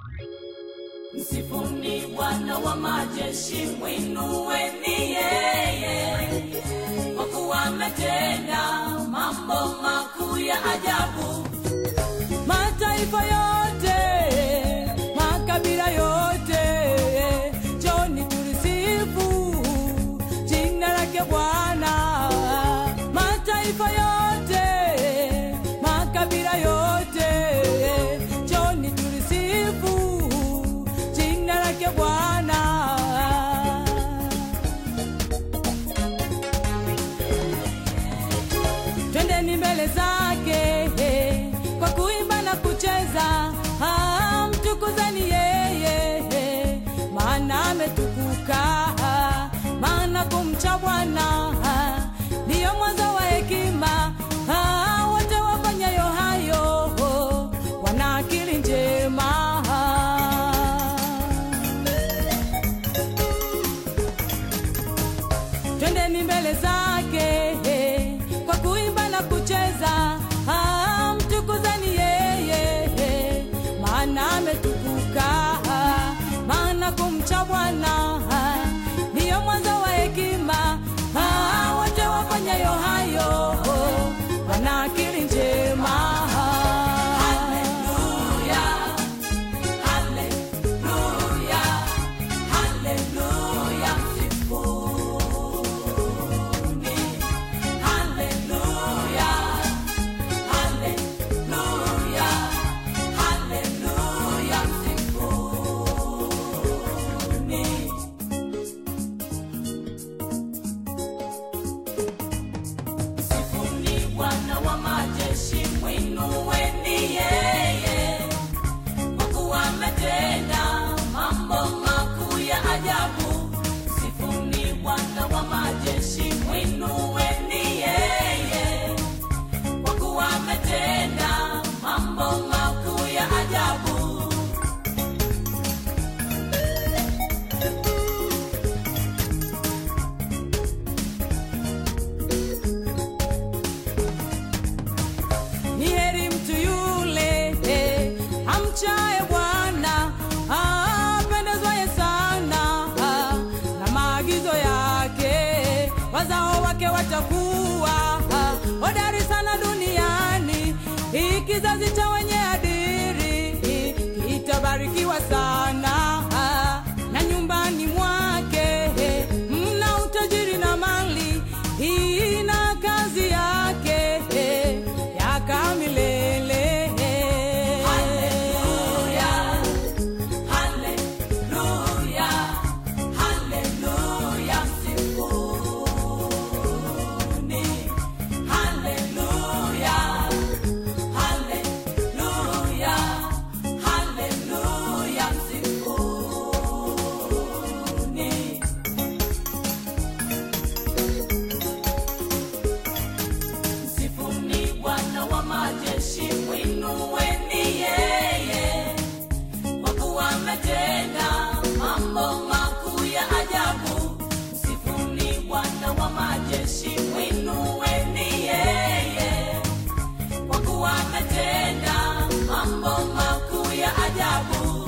Msifuni Bwana wa majeshi, mwinueni yeye, kwa kuwa ametenda mambo makuu ya ajabu. Mataifa yote, makabila yote, njoni tulisifu jina lake Bwana. Mataifa yote, makabila yote, njoni tulisifu jina lake Bwana. twendeni mbele zake eh, kwa kuimba na kucheza ah, mtukuzani yeye eh, maana ametukuka ah, maana kumcha Bwana ah, ndiyo mwanzo wa hekima ah, wote wafanyayo hayo oh, wana akili njema twendeni mbele zake eh, kwa kuimba na kucheza ah, mtukuzani yeye eh, maana ametukuka ah, maana kumcha Bwana ah, ndiyo mwanzo wa hekima ah, wote wafanyayo hayo oh, wana akili njema Haleluya, haleluya, haleluya, msifuni. Haleluya, haleluya, haleluya, msifuni. Msifuni Bwana wa majeshi, mwinueni yeye, kwa kuwa ametenda mambo makuu ya ajabu. Msifuni Bwana wa majeshi, mwinueni yeye, kwa kuwa ametenda mambo makuu ya ajabu. ni heri mtu yule eh, amchaye Bwana apendezwaye sana ah, na maagizo yake, wazao wake watakuwa ah, hodari sana duniani. Hii kizazi cha wenye adiri kitabarikiwa sana ah, na nyumbani mwake eh, mna utajiri na mali hii na kazi yake eh, yaka milele Haleluya, haleluya, haleluya, msifuni. Haleluya, haleluya, haleluya, msifuni. Msifuni Bwana wa majeshi, mwinueni yeye, kwa kuwa ametenda mambo makuu ya ajabu. Msifuni Bwana wa majeshi, mwinueni yeye, kwa kuwa ametenda mambo makuu ya ajabu.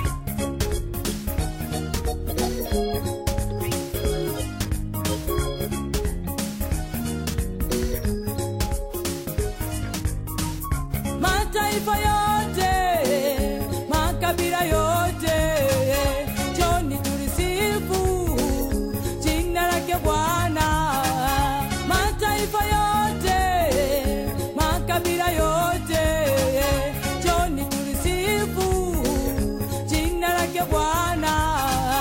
mataifa yote, makabila yote, njoni tulisifu jina lake Bwana. Mataifa yote, makabila yote, njoni tulisifu jina lake Bwana.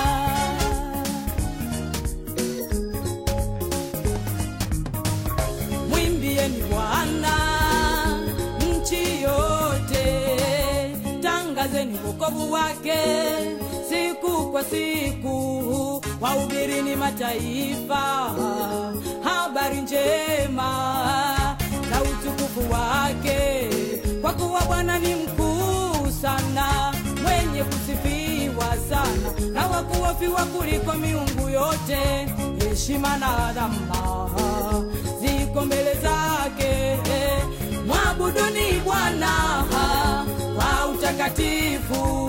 mwimbieni Bwana nchi yote, tangazeni wokovu wake siku kwa siku, wahubirini mataifa habari njema za utukufu wake, kwa kuwa Bwana ni mkuu sana, mwenye kusifiwa sana, na wakuofiwa kuliko miungu yote. Heshima na adhama ziko mbele zake, mwabuduni Bwana kwa utakatifu